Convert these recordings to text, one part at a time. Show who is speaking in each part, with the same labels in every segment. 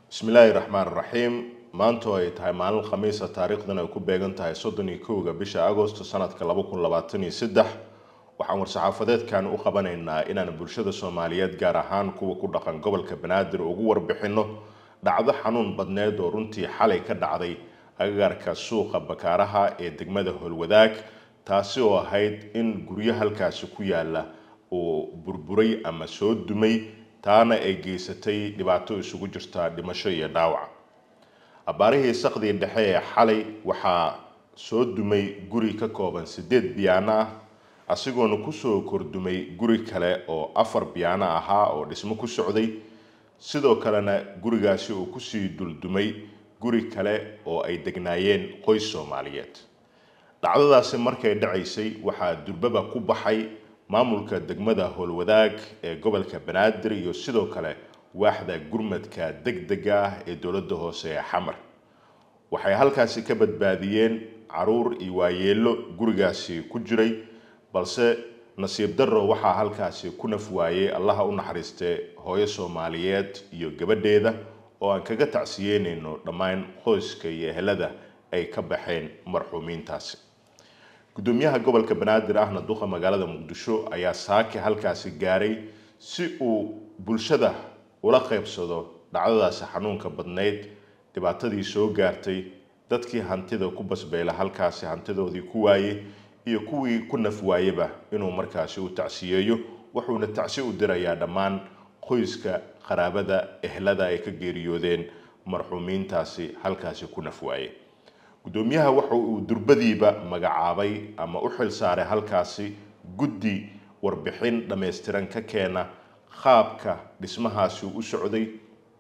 Speaker 1: bismillaahi raxmaan raxiim maanta oo ay tahay maalin khamiisa taariikhdan ay ku beegan tahay soddon iyo kowga bisha agosto sanadka laba kun labaatan iyo saddex waxaan war-saxaafadeedkan u qabanaynaa inaan bulshada soomaaliyeed gaar ahaan kuwa ku dhaqan gobolka banaadir ugu warbixino dhacdo xanuun badneed oo runtii xalay ka dhacday agagaarka suuqa bakaaraha ee degmada howlwadaag taasi oo ahayd in guryo halkaasi ku yaala uu burburay ama soo dumay taana ay geysatay dhibaato isugu jirta dhimasho iyo dhaawac abbaarihii saqdii dhexe ee xalay waxaa soo dumay guri ka kooban sideed biyaano ah asigoona kusoo kordumay guri kale oo afar biyaano ahaa oo dhismo ku socday sidoo kalena gurigaasi uu kusii duldumay guri kale oo ay degnaayeen qoys soomaaliyeed dhacdadaasi markay dhacaysay waxaa durbaba ku baxay maamulka degmada howlwadaag ee gobolka banaadir iyo sidoo kale waaxda gurmadka degdega ah ee dowladda hoose ee xamar waxay halkaasi ka badbaadiyeen caruur iyo waayeelo gurigaasi ku jiray balse nasiib darro waxaa halkaasi ku naf waayey allaha u naxariistee hooyo soomaaliyeed iyo gabadheeda oo aan kaga tacsiyeynayno dhammaan qoyska iyo ehelada ay ka baxeen marxuumiintaasi gudoomiyaha gobolka banaadir ahna duqa magaalada muqdisho ayaa saaki halkaasi gaaray si uu bulshada ula qaybsado dhacdadaasi xanuunka badnayd dhibaatadii soo gaartay dadkii hantida ku basbeyla halkaasi hantidoodii ku waayey iyo kuwii ku naf waayeba inuu markaasi u tacsiyeeyo wuxuuna tacsi u dirayaa dhammaan qoyska qaraabada ehlada ay ka geeriyoodeen marxuumiintaasi halkaasi ku naf waaye gudoomiyaha waxa uu durbadiiba magacaabay ama u xil saaray halkaasi guddi warbixin dhammaystiran ka keena qaabka dhismahaasi u socday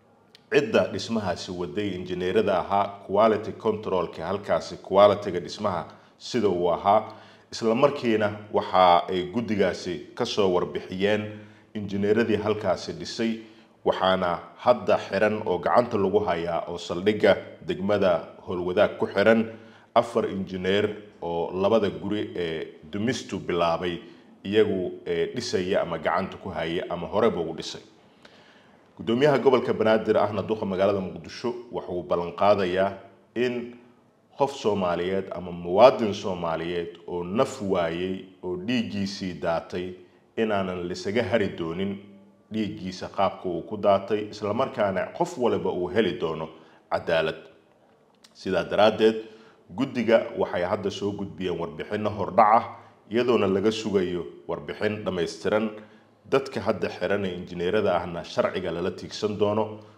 Speaker 1: cidda dhismahaasi waday injineerada ahaa quality controlka halkaasi qualityga dhismaha sida uu ahaa isla markiina waxa ay guddigaasi kasoo warbixiyeen injineeradii halkaasi dhisay waxaana hadda xiran oo gacanta lagu hayaa oo saldhigga degmada howlwadaag ku xiran afar injineer oo labada guri ee dumistu bilaabay iyagu dhisaya ama gacanta ku haya ama horeba u dhisay gudoomiyaha gobolka banaadir ahna duqa magaalada muqdisho wuxuu ballan qaadayaa in qof soomaaliyeed ama muwaadin soomaaliyeed oo naf waayey oo dhiiggiisii daatay inaanan lisaga hari doonin dhiiggiisa qaabka uu ku daatay islamarkaana qof waliba uu heli doono cadaalad sidaa daraaddeed guddiga waxay hadda soo gudbiyeen warbixino hordhaca iyadoona laga sugayo warbixin dhammaystiran dadka hadda xiran ee injineerada ahna sharciga lala tiigsan doono